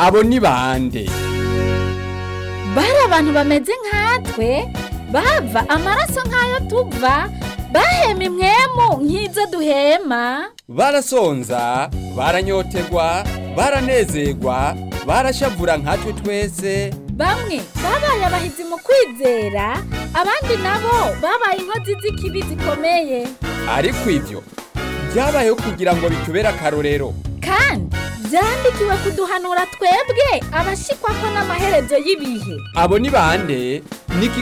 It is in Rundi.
abo ni bande bari abantu bameze nkatwe bava amaraso nk'ayo tuva bahema imwemu nk'izo duhema barasonza baranyotegwa baranezerwa barashavura nkatwe twese bamwe babaye abahizi mu kwizera abandi nabo babaye inkozi z'ikibi zikomeye ariko ivyo byabayeho kugira ngo bitubere akarorero kandi byandikiwe kuduhanura twebwe abashikwa ko n'amaherezo y'ibihe abo ni bande ni iki